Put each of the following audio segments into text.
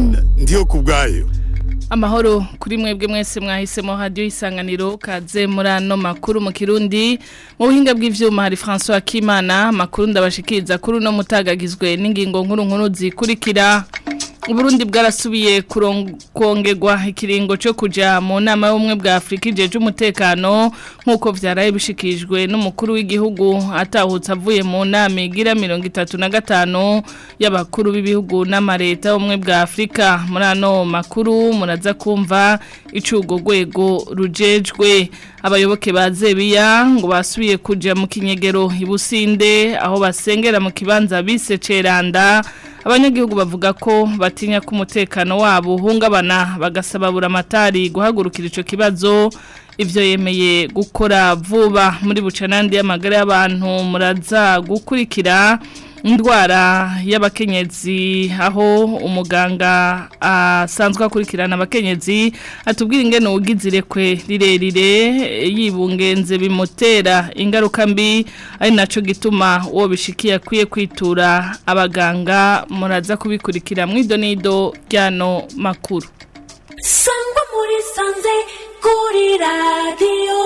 Francine ndiyo kubwayo amahoro kuri mwebwe mwese mwahisemo radio isanganiro kaze muri ano makuru mu kirundi mu buhinga bw'ivyuma hari François Kimana makuru ndabashikiriza kuri no mutagagizwe n'ingingo nkuru nkuru zikurikira Uburundi bwarasubiye kongerwa ikiringo cyo kuja mu nama y'ubumwe bwa Afrika ijeje umutekano nkuko vyaraye bishikijwe n'umukuru w'igihugu atahutse avuye mu nama igira 35 y'abakuru b'ibihugu n'amareta y'ubumwe bwa Afrika muri ano makuru muraza kumva icugo gwego rujejwe abayoboke ba Zebiya ngo basubiye kuja mu kinyegero ibusinde aho basengera mu kibanza bise Ceranda abanyagihugu bavuga ko batinya ko umutekano wabo uhungabana bagasaba buramatari guhagurukira ico kibazo ivyo yemeye gukora vuba muri bucanandi y'amagara y'abantu muraza gukurikira indwara y'abakenyezi aho umuganga asanzwe akurikirana abakenyezi atubwira ingene ugizirekwe rirerire yibungenze bimutera ingaruka mbi ari naco gituma uwo bishikiye akwiye kwitura abaganga muraza kubikurikira mu idonido ryano makuru sangwa muri sanze kuri radiyo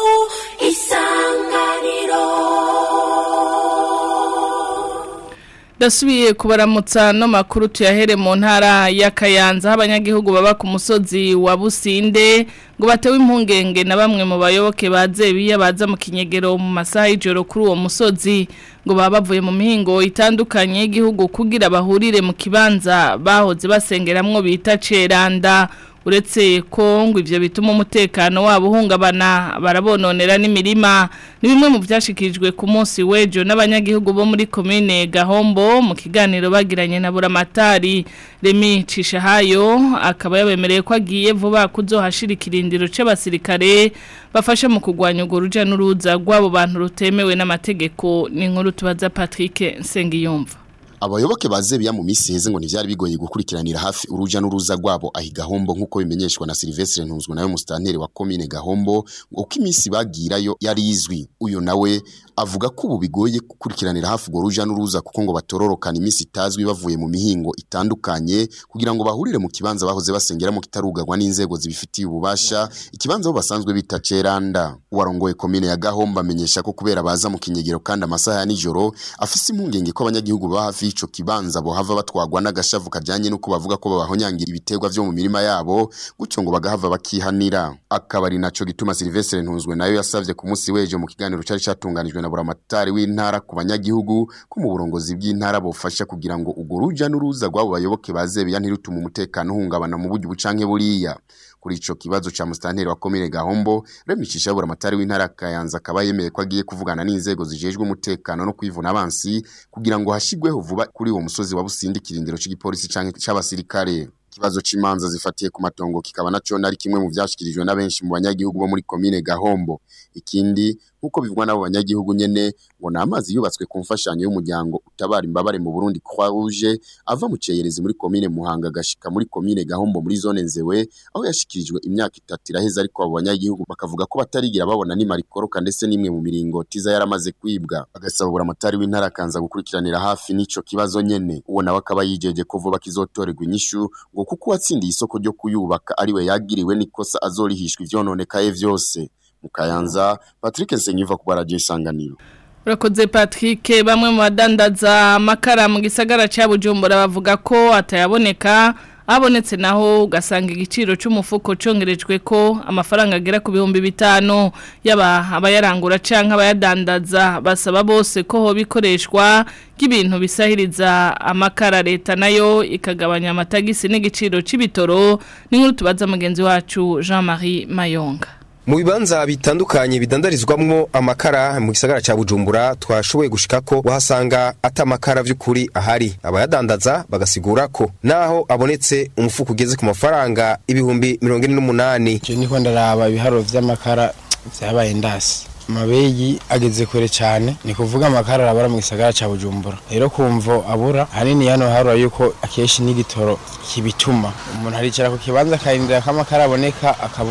isanganiro Dasubiye kubaramutsa no makuru tuyahere mu ntara ya Kayanza abanyagihugu baba ku musozi wa Businde ngo batewe impungenge na bamwe mu bayoboke bazebiya baza mu kinyegero mu masaha y'ijoro kuri uwo musozi ngo baba bavuye mu mihingo itandukanye y'igihugu kugira bahurire mu kibanza bahoze basengeramwo bita Ceranda uretse ko ngo ivyo bituma umutekano wabo uhungabana barabononera n'imirima ni bimwe mu byashikirijwe ku munsi w'ejo n'abanyagihugu bo muri komine Gahombo mu kiganiro bagiranye na Buramatari Remi Cishahayo akaba yabemereye ko agiye vuba kuzohashira ikirindiro c'abasirikare bafasha mu kugwanya urwo ruja n'uruza rw'abo bantu rutemewe n'amategeko ni inkuru tubaza Patrick Nsengiyumva Abayoboke bazebiya mu misi heze ngo ntivyari bigoye gukurikiranira hafi uruja n'uruza rwabo ahi Gahombo nkuko bimenyeshwa na Silvestre Ntunzwe nawe mustanteri wa commune Gahombo uko imisi bagirayo yari izwi uyo nawe avuga ko ubu bigoye gukurikiranira hafi urwo ruja n'uruza kuko ngo batororokana imisi itazwi bavuye mu mihingo itandukanye kugira ngo bahurire mu kibanza bahoze basengeramo kitarugagwa n'inzego zibifitiye ububasha ikibanza bo basanzwe bita Ceranda uwarongoye commune ya Gahombo amenyesha ko kubera baza mu kinyegero kandi amasaha ya nijoro afise impungenge ko abanyagihugu ba hafi ico kibanza bo hava batwagwa n'agashavu kajanye nuko bavuga ko babahonyangira ibiterwa vyo mu mirima yabo gutyo ngo bagahava bakihanira akabari naco gituma Silvestre Ntunzwe nayo yasavye ku munsi wejo mu kiganiro cari catunganijwe na buramatari w'intara ku banyagihugu ko mu burongozi bw'intara bofasha kugira ngo ugo ruja n'uruza rwabo bayoboke bazebiya ntirutuma umutekano uhungabana mu buryo bucanke buriya kuri ico kibazo ca mustanteri wa komine Gahombo remicisha buramatari w'intara Kayanza akaba yemeye ko agiye kuvugana n'inzego zijejwe umutekano no kwivuna abansi kugira ngo hashigweho vuba kuri uwo musozi wa Busindi kirindiro c'igipolisi canke c'abasirikare kibazo c'imanza zifatiye ku matongo kikaba naco nari kimwe mu vyashikirijwe na benshi mu banyagihugu bo muri komine Gahombo ikindi nkuko bivugwa n'abo banyagihugu nyene ngo na amazi yubatswe ku mfashanyo y'umuryango utabara imbabare mu Burundi Croix Rouge ava mu ceyerezi muri komine Muhanga gashika muri komine Gahombo muri zone Nzewe aho yashikirijwe imyaka itatu iraheze ariko abo banyagihugu bakavuga ko batarigira babona ni marikoroka ndetse n'imwe mu miringoti za yaramaze kwibwa agasaba buramatari w'intara kanza gukurikiranira hafi n'ico kibazo nyene uwo nawe akaba yijeje ko vuba kizotorerwa inyishu ngo kuko watsindiye isoko ryo kuyubaka ariwe yagiriwe nikosa azorihishwa ivyononekaye vyose mukayanza Patrick Nsenyiva ku radio isanganiro Urakoze Patrick bamwe mu badandaza amakara mu gisagara ca Bujumbura bavuga ko atayaboneka abonetse naho ugasanga igiciro cy'umufuko congerejwe ko amafaranga agera ku bihumbi bitanu yaba abayarangura canke abayadandaza basaba bose ko ho bikoreshwa k'ibintu bisahiriza amakara leta nayo ikagabanya amatagisi n'igiciro c'ibitoro n'inkuru tubaza mugenzi wacu Jean-Marie Mayonga mu bibanza bitandukanye bidandarizwamwo amakara mu gisagara ca Bujumbura twashoboye gushika ko wahasanga ata amakara vy'ukuri ahari abayadandaza bagasigura ko naho abonetse umufuko ugeze ku mafaranga ibihumbi mirongo ine n'umunani je niko ndaraba ibiharuro vy'amakara vyabaye ndasi amabeyi ageze kure cyane ni kuvuga amakara arabara mu gisagara ca Bujumbura rero kumvo abura hanini hano harura yuko akeshi n'igitoro kibituma umuntu aricara ku kibanza akarindira ko amakara aboneka akabura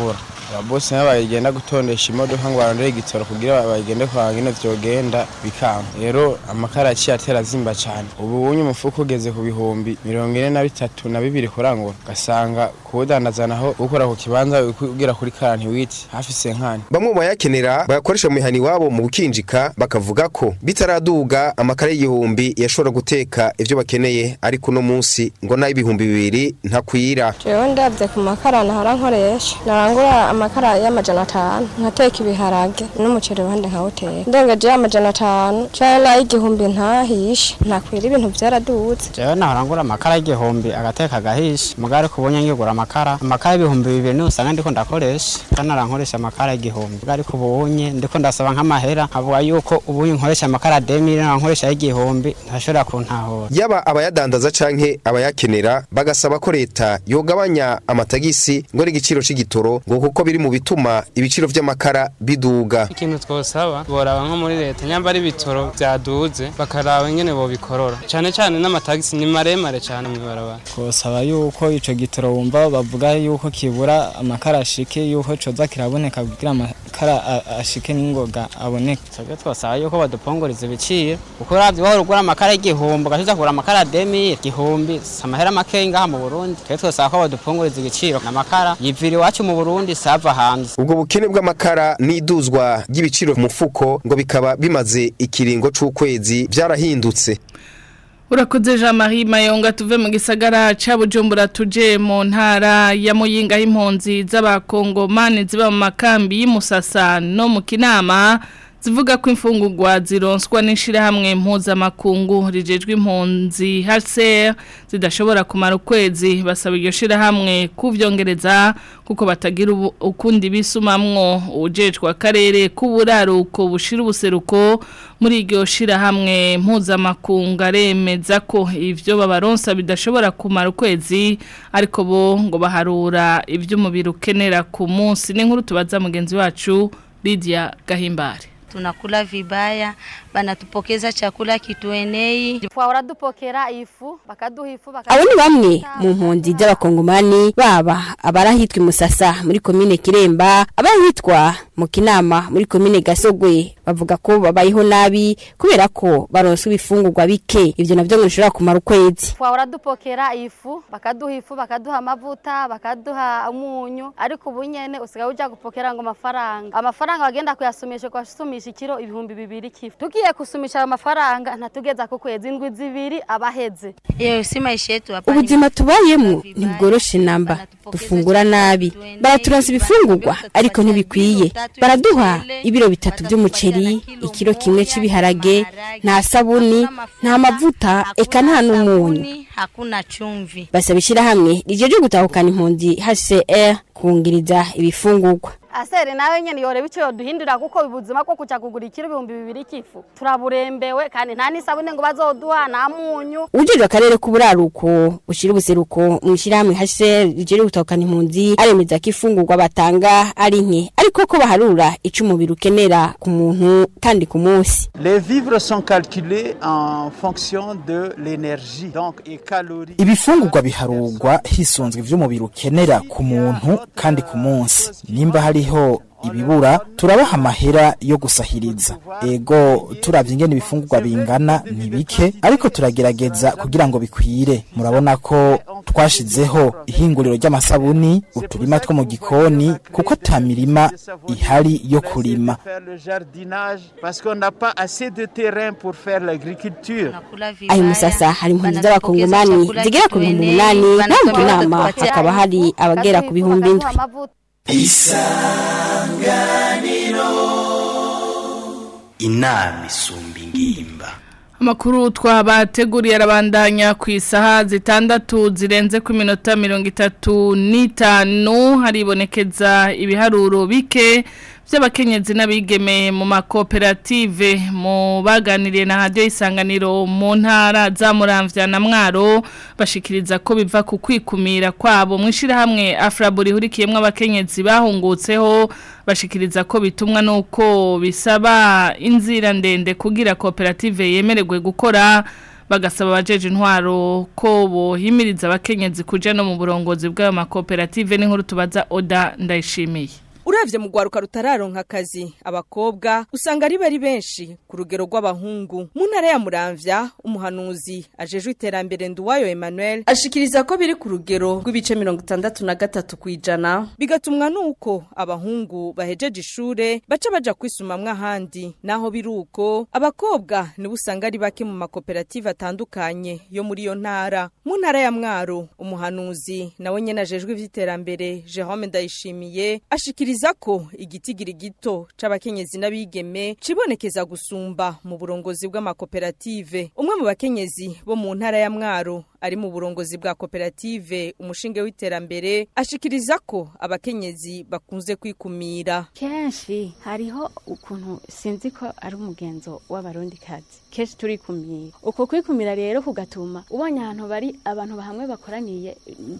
ababosi nabo bagenda gutondesha imodoka ngo barondere igitoro kugira bagende kwa ngene vyogenda bikanga rero amakara yaciye atera azimba cane ubu unye umufuko ugeze ku bihumbi mirongo ine na bitatu na bibiri kurangura ugasanga kuwudandaza naho ukora ku kibanza ugira kuri karanti witi hafi senkani bamwe mu bayakenera bayakoresha mu mihani wabo mu bukinjika bakavuga ko bitaraduga amakara y'igihumbi yashobora guteka ivyo bakeneye ariko uno munsi ngo nayo ibihumbi bibiri ntakwira jewe ndabye ku makara nahora nkoresha narangura amakara y'amajana atanu nkateka ibiharage n'umuceri wande nkawuteka ndengeje y'amajana atanu canke n'ay'igihumbi ntahishe ntakwira ibintu vyaraduze jewe nahora ngura amakara y'igihumbi agateka agahisha mugari kubonye ngigura amakara amakara y'ibihumbi bibiri niyo usanga ndiko ndakoresha kandi narankoresha amakara y'igihumbi mugari kubonye ndiko ndasaba nk'amahera nkavuga yuko ubunye nkoresha amakara demiri nankoresha y'igihumbi ntashobora kuntahura yaba abayadandaza canke abayakenera bagasaba ko leta yogabanya amatagisi ngo ari igiciro c'igitoro ngo kuko biri mu bituma ibiciro vy'amakara biduga ikintu twosaba boraba nko muri leta nyamba ari ibitoro vyaduze bakaraba ingene bobikorora cane cane n'amatagisi ni maremare cane mw'ibarabara twosaba yuko ico gitoro wumva bavuga yuko kibura amakara ashike yuko coza kiraboneka kugira amakara a- ashike n'ingoga aboneke twebwe twosaba yuko badupongoriza ibiciro kuko uravye wahora ugura amakara y'igihumbi ugaca kugura amakara demiri igihumbi si amahera makeyi ngaha mu burundi twebwe twosaba ko badupongoriza igiciro amakara yivira iwacu mu burundi sava hanze ubwo bukene bw'amakara n'iduzwa ry'ibiciro ku mufuko ngo bikaba bimaze ikiringo c'ukwezi vyarahindutse Urakoze Jean Marie Mayonga tuve mu gisagara ca Bujumbura tuje mu ntara ya Muyinga y'impunzi z'abakongomani ziba mu makambi y'Imusasa no mu Kinama zivuga ko imfungurwa zironswa n'ishirahamwe mpuzamakungu rijejwe impunzi HCR zidashobora kumara ukwezi basaba iryo shirahamwe kuvyongereza kuko batagira ubu- ukundi bisumamwo ujejwe akarere k'uburaruko bushira ubuseruko muri iryo shirahamwe mpuzamakungu aremeza ko ivyo babaronsa bidashobora kumara ukwezi ariko bo ngo baharura ivy'umubiri ukenera ku munsi n'inkuru tubaza mugenzi wacu Lydia Gahimbare tunakula vibaya, banatupokeza chakula kituenei. twahora dupokera ifu bakaduha ifu abo ni bamwe mu mpunzi z'abakongomani baba abarahitwa imusasa muri komine kiremba abarahitwa mu kinama muri komine gasogwe bavuga ko babayeho nabi kubera ko baronswa ibifungurwa bike ivyo navyo ngo bishobora kumara ukwezi twahora dupokera ifu bakaduha ifu bakaduha amavuta bakaduha umunyu ariko ubu nyene usigaye uja gupokera ngo amafaranga amafaranga bagenda kuyasumisha kwasumisha ikiro ibihumbi bibiri kifu tugiye kusumisha ayo mafaranga ntatugeza ku kwezi indwi zibiri abaheze Iyo si maisha yetu hapa. ubuzima tubayemo ntibworoshe namba dufungura nabi baraturansa ibifungurwa ariko ntibikwiye baraduha ibiro bitatu by'umuceri ikiro kimwe cy'ibiharage nta sabuni nta mavuta eka nta n'umunyu Hakuna chumvi. basaba ishyirahamwe rijeje gutahukana impunzi HCR kungiriza ibifungurwa asere nawe nyene yoreba ico yoduhindura kuko ubuzima bwo kuja kugura ikiro ibihumbi bibiri kifu turaburembewe kandi nta n'isabune ngo bazoduha nta munyu ujejwe akarere k'uburaruko ushira ubuseruko mu ishyirahamwe HCR rijeje gutahukana impunzi aremeza ko ifungurwa batanga ari nke ariko ko baharura ico umubiri ukenera ku muntu kandi ku munsi Les vivres sont calculés en fonction de l'énergie, donc et calories. ibifungurwa biharurwa hisunzwe ivy'umubiri ukenera ku muntu kandi ku munsi nimba hariho ibibura turabaha amahera yo gusahiriza ego turavye ingene ibifungurwa bingana ni bike ariko turagerageza kugira ngo bikwire murabona ko twashizeho ihinguriro ry'amasabuni uturima two mu gikoni kuko ta mirima ihari yo kurima Faire le jardinage parce qu'on n'a pas assez de terrain pour faire l'agriculture. ayo musasa hari impunzi z'abakongomani zigera ku bihumbi umunani naho mu kinama hakaba hari abagera ku bihumbi indwi inama isumba ingimba Amakuru twabateguriye arabandanya ku isaha zitandatu zirenze ku minota mirongo itatu n'itanu haribonekeza ibiharuro bike by'abakenyezi n'abigeme mu makoperative mu baganiriye na hadiyo isanganiro mu ntara za muramvya na mwaro bashikiriza ko biva ku kwikumira kwabo mu ishyirahamwe afuraburi ihurikiyemo abakenyezi bahungutseho bashikiriza ko bitumwa nuko bisaba inzira ndende kugira koperative yemererwe gukora bagasaba abajeje intwaro ko bohimiriza abakenyezi kuja no mu burongozi bw'ayo makoperative n'inkuru tubaza Oda ndayishimiye uravye mu gwaruka rutararonka akazi abakobwa usanga ari bari benshi ku rugero rw'abahungu mu ntara ya muramvya umuhanuzi ajejwe iterambere nduwayo Emmanuel ashikiriza ko biri ku rugero rw'ibice mirongo itandatu na gatatu kw'ijana bigatumwa nuko abahungu bahejeje ishure baca baja kwisumamwo ahandi naho biri uko abakobwa nibo usanga ari bake mu makoperative atandukanye yo muri iyo ntara mu ntara ya mwaro umuhanuzi nawe nyene ajejwe ivy'iterambere Jerome Ndayishimiye ashikiriza ko igitigiri gito c'abakenyezi n'abigeme cibonekeza gusumba mu burongozi bw'amakoperative umwe mu bakenyezi bo mu ntara ya mwaro ari mu burongozi bwa koperative umushinge w'iterambere ashikiriza ko abakenyezi bakunze kwikumira kenshi hariho ukuntu sinzi ko ari umugenzo w'abarundikazi kenshi turikumira uko kwikumira rero kugatuma ubonye ahantu bari abantu bahamwe bakoraniye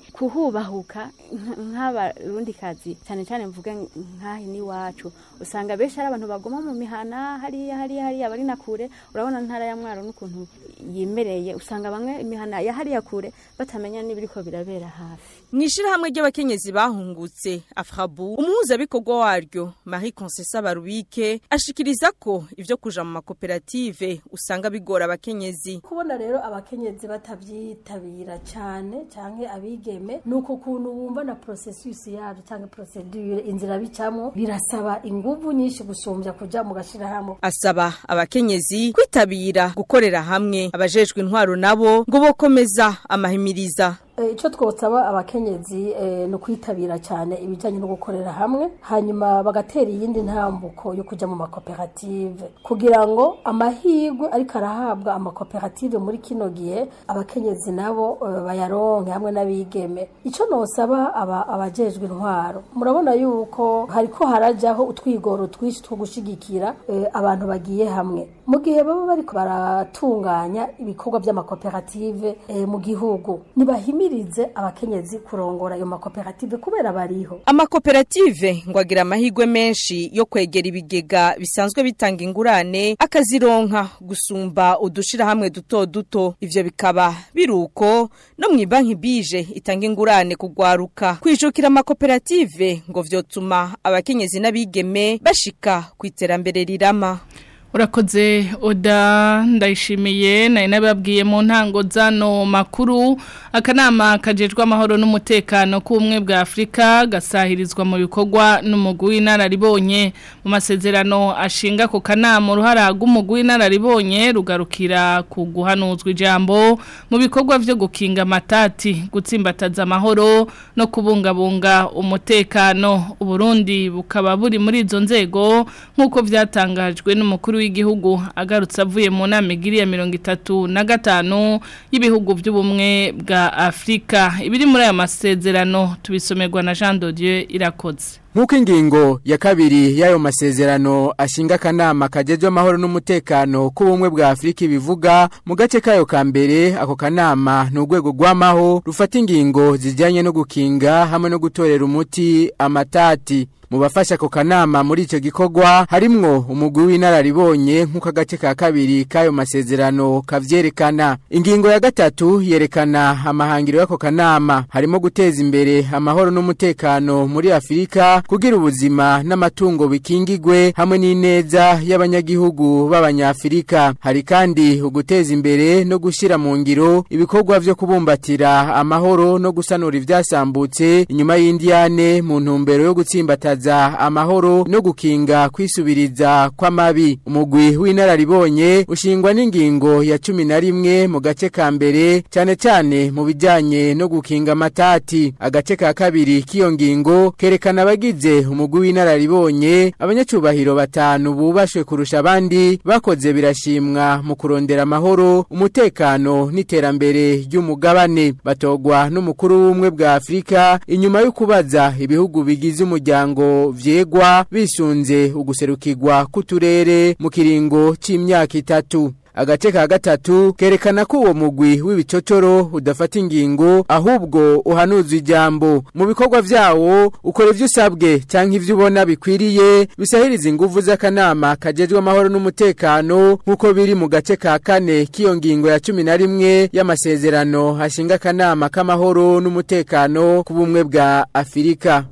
kuhubahuka nk'abarundikazi cyane cyane mvuge nk'aha n'iwacu usanga benshi ari abantu bagoma mu mihana hariya hariya hariya bari na kure urabona ntara ya mwaro n'ukuntu yimereye usanga bamwe imihana ya hariya kure batamenya n'ibiriko birabera hafi mw'ishirahamwe ry'abakenyezi bahungutse afrabu umuhuzabikorwa waryo marie concessa barubike ashikiriza ko ivyo kuja mu makoperative usanga bigora abakenyezi kubona rero abakenyezi batavyitabira cyane canke abigeme nuko kuntu bumva na processus yavyo canke procedure inzira bicamwo birasaba inguvu nyinshi gusumbya kuja mu gashirahamwe asaba abakenyezi kwitabira gukorera hamwe abajejwe intwaro nabo ngo bokomeza amahimiriza icyo twosaba abakenyezi ni ukwitabira cyane ibijyanye no gukorera hamwe hanyuma bagatera iyindi ntambuko yo kujya mu makoperative kugira ngo amahirwe ariko arahabwa amakoperative muri kino gihe abakenyezi nabo bayaronke hamwe n'abigeme icyo nosaba abajejwe intwaro murabona yuko hariko harajyaho utwigoro twinshi two gushyigikira abantu bagiye hamwe mu gihe baba bari baratunganya ibikorwa by'amakoperative mu gihugu ntibahimire bimirize abakenyezi kurongora ayo makoperative kubera bariho amakoperative ngo agira amahirwe menshi yo kwegera ibigega bisanzwe bitanga ingurane akazironka gusumba udushirahamwe duto duto ivyo bikaba biruko no mu banki bije itanga ingurane kugwaruka kwijukira amakoperative ngo vyotuma abakenyezi n'abigeme bashika ku iterambere rirama urakoze oda ndayishimiye nari nababwiye mu ntango zano makuru akanama kajejwe amahoro n'umutekano k'ubumwe bwa afurika gasahirizwa mu bikorwa n'umugwi w'inararibonye mu masezerano ashinga ku kanama uruhara rw'umugwi w'inararibonye rugarukira ku guhanuzwa ijambo mu bikorwa byo gukinga amatati gutsimbataza amahoro no kubungabunga umutekano uburundi bukaba buri muri izo nzego nk'uko byatangajwe n'umukuru w'igihugu agarutse avuye mu nama igiri ya mirongo itatu na gatanu y'ibihugu by'ubumwe bwa afurika ibiri muri aya masezerano tubisomerwa na jean dodieu irakoze Nk'uko ingingo ya kabiri y'ayo masezerano ashinga akanama kagejwe amahoro n'umutekano k'ubumwe bwa Afurika ibivuga mu gace kayo ka mbere ako kanama ni urwego rw'amaho rufata ingingo zijyanye no gukinga hamwe no gutorera umuti amatati mu bafasha ako kanama muri icyo gikorwa harimwo umugwi w'inararibonye nk'uko agace ka kabiri k'ayo masezerano kavyerekana ingingo ya gatatu yerekana amahangiro y'ako kanama harimo guteza imbere amahoro n'umutekano muri afurika kugira ubuzima n'amatungo bikingigwe hamwe n'ineza y'abanyagihugu b'abanyafurika hari kandi uguteza imbere no gushyira mu ngiro ibikorwa vyo kubumbatira amahoro no gusanura ivyasambutse inyuma y'indiyane mu ntumbero yo gutsimbataza amahoro no gukinga kwisubiriza kw'amabi umugwi w'inararibonye ushingwa n'ingingo ya cumi na rimwe mu gace ka mbere cyane cyane mu bijyanye no gukinga amatati agace ka kabiri k'iyo ngingo kerekana abagize umugwi w'inararibonye abanyacubahiro batanu bubashwe kurusha abandi bakoze birashimwa mu kurondera amahoro umutekano n'iterambere ry'umugabane batogwa n'umukuru w'ubumwe bwa afurika inyuma yo kubaza ibihugu bigize umuryango vyegwa bisunze uguserukirwa k'uturere mu kiringo c'imyaka itatu agace ka gatatu kerekana ko uwo mugwi w'ibicocoro udafata ingingo ahubwo uhanuza ijambo mu bikorwa vyawo ukora ivyo usabwe canke ivyo ubona bikwiriye bisahiriza inguvu z'akanama kajejwe amahoro n'umutekano nk'uko biri mu gace ka kane k'iyo ngingo ya cumi na rimwe y'amasezerano hashinga akanama k'amahoro n'umutekano ku bumwe bwa afurika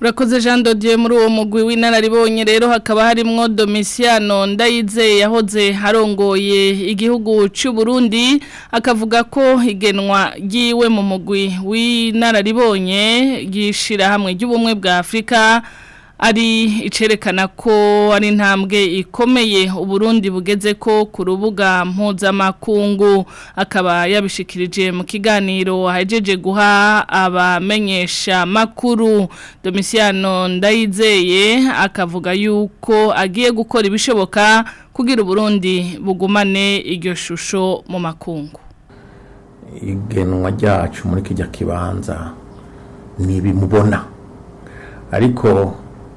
Urakoze Jean Dodier muri uwo mugwi w'inararibonye rero hakaba harimwo Domiciano Ndayize yahoze harongoye igihugu cy'u Burundi akavuga ko igenwa giwe mu mugwi w'inararibonye gishira hamwe ry'ubumwe bwa Afrika ari icerekana ko ari intambwe ikomeye uburundi bugeze ko ku rubuga mpuzamakungu akaba yabishikirije mu kiganiro ahejeje guha abamenyesha makuru Domiciano Ndayizeye akavuga yuko agiye gukora ibishoboka kugira uburundi bugumane iryo shusho mu makungu igenwa ryacu muri kijya kibanza ntibimubona ariko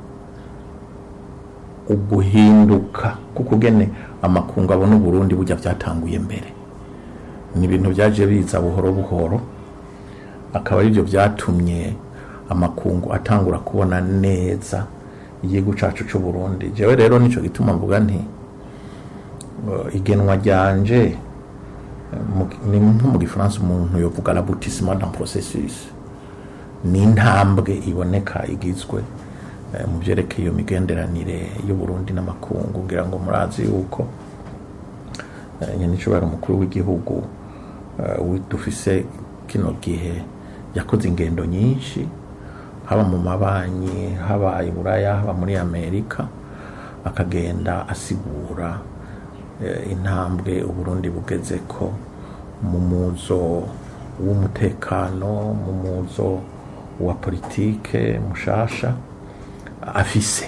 uguhinduka kuko ugene amakungu abona uburundi bujya byatanguye mbere ni ibintu byaje biza buhoro buhoro akaba ari byo byatumye amakungu atangura kubona neza igihugu cyacu cy'u Burundi jewe rero nicyo gituma mvuga nti igenwa ryanje ni nko mu gifaransa umuntu yovuga l'aboutissement d'un processus ni intambwe iboneka igizwe mu byerekeye iyo migenderanire y'uburundi n'amakungu ngira ngo murazi yuko nyanicubahiro umukuru w'igihugu dufise kino gihe yakoze ingendo nyinshi haba mu mabanki haba i buraya haba muri amerika akagenda asigura intambwe uburundi bugeze ko mu muzo w'umutekano mu muzo wa politike mushasha afise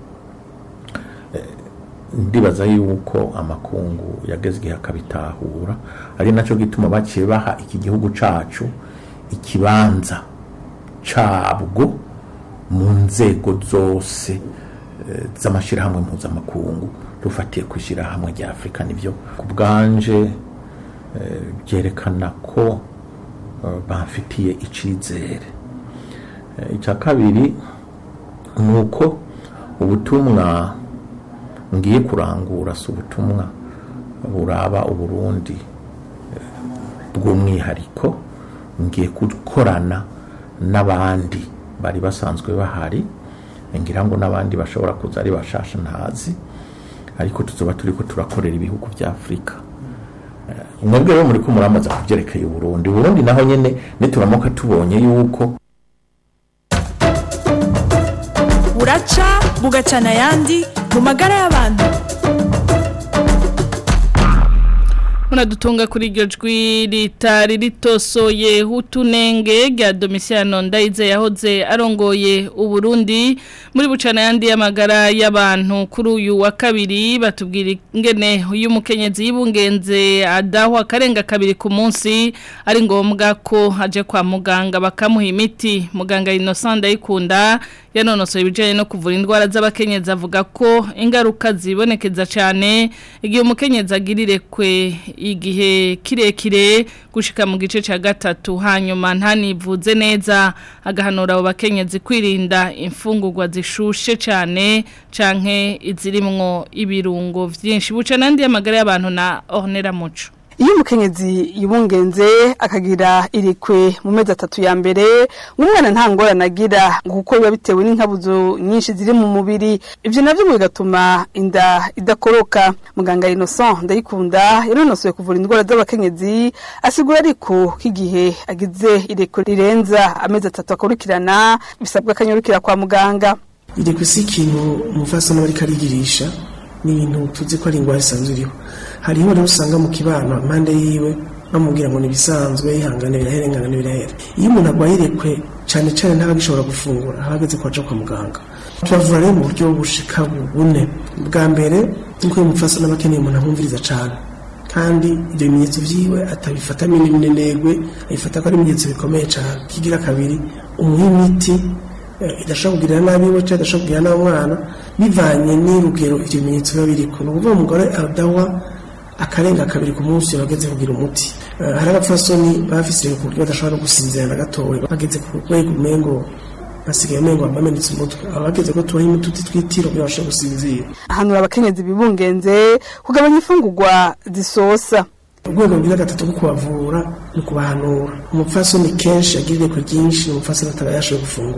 ndibaza yuko amakungu yageze igihe akabitahura ari nacyo gituma baciye baha iki gihugu cacu ikibanza cabwo mu nzego zose z'amashyirahamwe mpuzamakungu dufatiye ku ishyirahamwe rya afurika nibyo ku bwanje byerekana ko bamfitiye icyizere icya kabiri ni uko ubutumwa ngiye kurangura si ubutumwa buraba uburundi bw'umwihariko ngiye gukorana n'abandi bari basanzwe bahari ngira ngo n'abandi bashobora kuza ari bashasha ntazi ariko tuzoba turi ko turakorera ibihugu bya afurika mwebwe rero muri ko muramaza kubyerekeye uburundi uburundi naho nyine nituramuka tubonye yuko buraca bugacana ayandi mu magara y'abantu Munadutunga kuri iryo jwi ritari ritosoye utunenge rya Domiciano Ndayize yahoze arongoye uburundi muri bucana yandi y'amagara y'abantu kuri uyu wa kabiri batubwira ingene uyu mukenyezi y'ibungenze adahwa karenga kabiri ku munsi ari ngombwa ko aje kwa muganga bakamuha imiti muganga Innocent Ndayikunda yanonosoye ibijyanye no kuvura indwara z'abakenyezi avuga ko ingaruka zibonekeza cyane igihe umukenyezi agirirekwe igihe kirekire gushika mu gice cya gatatu hanyuma ntanivuze neza agahanura abo bakenyezi kwirinda imfungurwa zishushe cyane canke izirimwo ibirungo byinshi buca n'andi y'amagara y'abantu na ornera muco iyo umukenyezi yibungenze akagira irikwe mu mezi atatu ya mbere umwana nta ngorane agira kuko biba bitewe n'inkabuzo nyinshi ziri mu mubiri ibyo nabyo bigatuma inda idakoroka muganga Innocent ndayikunda yanonosoye kuvura indwara z'abakenyezi asigura ariko ko igihe agize irikwe rirenza amezi atatu akurikirana bisabwa akanyarukira kwa muganga irikwe si ikintu umufasano ariko arigirisha ni ibintu tuzi ko ari indwara isanzwe iriho hariho rero usanga mu kibano impande yiwe bamubwira ngo nibisanzwe ihangane birahera ingana birahera iyo umuntu arwaye irekwe cyane cyane ntaba agishobora gufungura aba ageze ko aja kwa muganga turavura rero mu buryo bushika bune bwa mbere nuko uyu mupfasoni aba akeneye umuntu amwumviriza cyane kandi ibyo bimenyetso byiwe atabifata minenegwe abifata ko ari ibimenyetso bikomeye cyane kigira kabiri umuha imiti idashobora kugirira nabi we cyangwa idashobora kugirira nabi umwana bivanye n'urugero ibyo bimenyetso biba biriko ni ukuvuga umugore adawa akarenga kabiri ku munsi bageze kugira umuti hari abapfasoni bafise ku buryo badashobora no gusinzira na gatoya bageze ku rwego umengo basigaye umengo bamenetse umutwe abageze ko tubaha imituti twitiro kugira bashobore gusinzira ahanura abakenyezi bibungenze kugabanya imfungurwa zisosa urwego rwiza gatatu rwo kubavura ni ukubahanura umupfasoni kenshi agirire ku ryinshi umupfasoni ataba yashoboye gufungura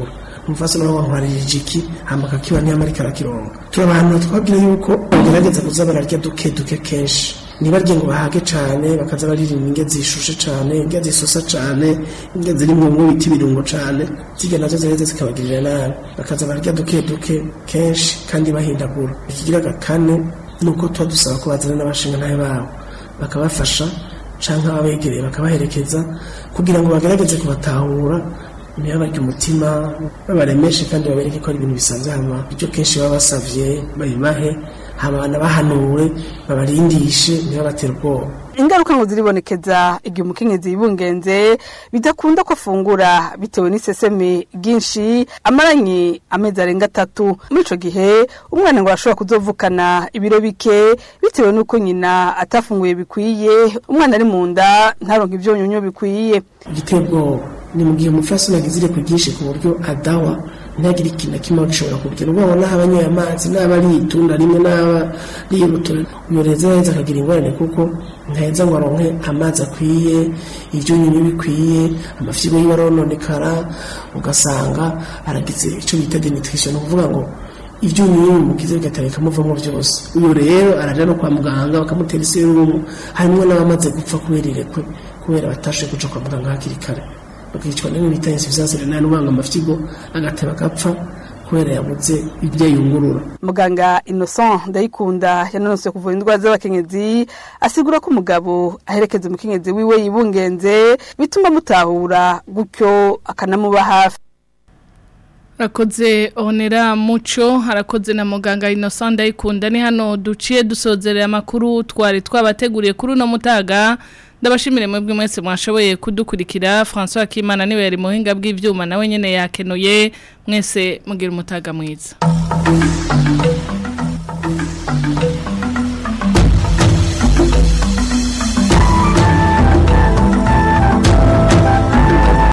umufasoni wabo ntwaririje iki hama akakiba ntiyamarika arakironga turi abantu twabwira yuko bagerageza kuza bararya duke duke kenshi ntibarye ngo bahage cane bakaza baririmba indya zishushe cane indya zisosa cane indya ziri mu biti ibirungo cane zirya nazo zireze zikabagirira nabi bakaza bararya duke duke kenshi kandi bahindagura ikigira kane ni uko tuba dusaba ko bazana n'abashinga ntayo babo bakabafasha canke ababegereye bakabaherekeza kugira ngo bagerageze kubatahura ntibabarye umutima babaremeshe kandi babereke ko ari ibintu bisanzwe hama ibyo kenshi baba basavye babibahe hama bahanure babarindishe ntibabatere ubwoba ingaruka ngo ziribonekeza igihe umukenyezi yibungenze bidakunda ko afungura bitewe n'iseseme ryinshi amaranye amezi arenga atatu muri ico gihe umwana ngo arashobora kuzovukana ibiro bike bitewe n'uko nyina atafunguye bikwiye umwana ari mu nda ntaronke ivyonyonyo bikwiye igiteye ubwoba ni mu gihe umufasoni agize ireko ryinshi ku buryo adawa ntagire ikintu na kimwe gishobora kugira ubwoba n'aho abanyoye amazi n'aba ari itunda rimwe n'aba rirutura uyo reza neza akagira ingorane kuko ntaheza ngo aronke amazi akwiye ibyunyunyu bikwiye amafyigo yiwe arononekara ugasanga aragize icyo bita denutrition ni ukuvuga ngo ibyunyunyu bimukize bigatera bikamuvamo byose uyu rero araja no kwa muganga bakamutera iserumu harimwo n'abamaze gupfa kubera irekwe kubera batashoboye kuja kwa muganga hakiri kare bakicwa n'ibintu bita insuffisance renale ubanga amafyigo agateba agapfa kubera yabuze ibyo yungurura muganga innocent ndayikunda yanonose kuvura indwara z'abakenyezi asigura ko umugabo aherekeza umukenyezi wiwe yibungenze bituma mutahura gutyo akanamuba hafi Rakoze onera muco harakoze na muganga Innocent ndayikunda ni hano duciye dusozerera amakuru twari twabateguriye kuri no mutaga ndabashimire mwebwe mwese mwashoboye kudukurikira François Kimana niwe yari muhinga bw'ivyuma nawe nyene yakenuye mwese mugira umutaga mwiza